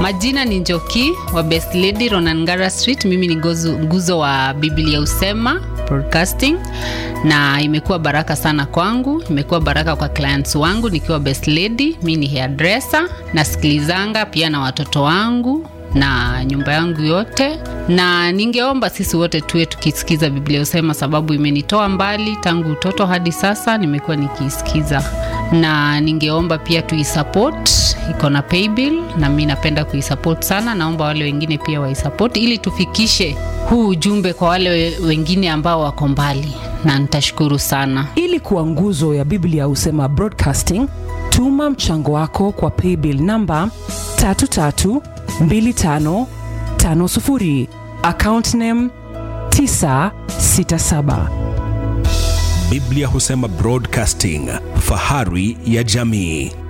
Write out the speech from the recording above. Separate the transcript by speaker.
Speaker 1: majina ni njoki wa best lady ronangara street mimi ni gozu- nguzo wa biblia usema broadcasting na imekuwa baraka sana kwangu imekuwa baraka kwa clients wangu nikiwa best lady mi ni hairdresser nasikilizanga pia na watoto wangu na nyumba yangu yote na ningeomba sisi wote tuwe tukisikiza biblia usema sababu imenitoa mbali tangu utoto hadi sasa nimekuwa nikiisikiza na ningeomba pia tuisupport iko na paybill na mi napenda kuisupport sana naomba wale wengine pia waisupport ili tufikishe huu ujumbe kwa wale we- wengine ambao wako mbali na nitashukuru sana
Speaker 2: ili kuwa nguzo ya biblia husema broadcasting tuma mchango wako kwa paybill namba 332550 account name 967
Speaker 3: biblia husema broadcasting fahari ya jamii